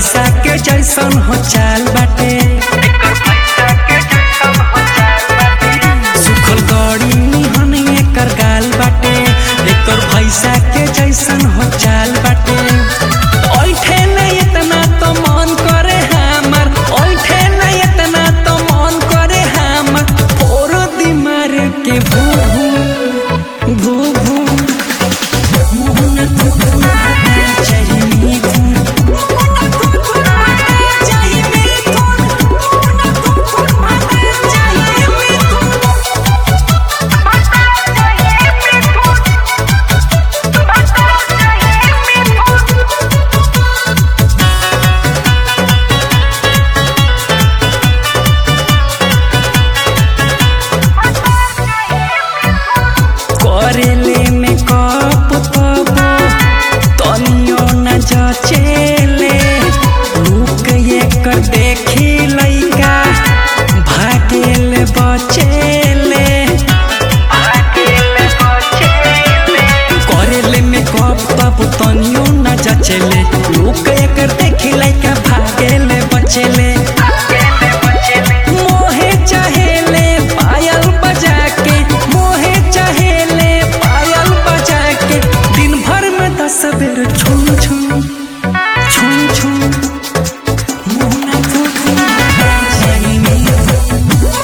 भैसा के जैसन हो चाल बाटे सुखल गड़ी निहन एकर गाल बाटे एकर भैसा के जैसन हो चाल बाटे ओइठे न इतना तो मन करे हमर ओइठे न इतना तो मन करे हमर फोरो दिमार के भू भू भू भू मोहन तू चाहिए तू करेले में कप तब तनियो न जचेले रुक एकर देखी लइका भागेल बचेले करेले में कप तब तनियो न जचेले रुक एकर देखी लइका भागेल बचेले मोहे चहेले पायल बजा के मोहे चहेले पायल बजा के दिन भर में दस बेर छुम छुम छुम छुम मोहना तू तू चाहिए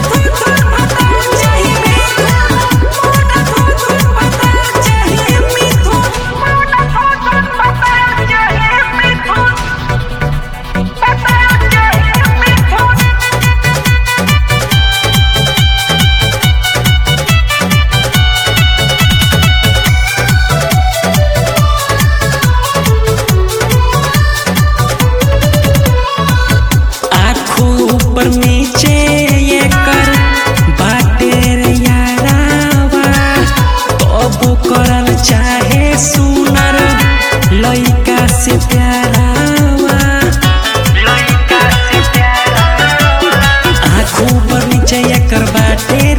आँखों ऊपर नीचे ये कर बाटे रे यारावा तबो करल चाहे सुनर लइका से प्यारावा आँखों ऊपर नीचे ये कर बाटे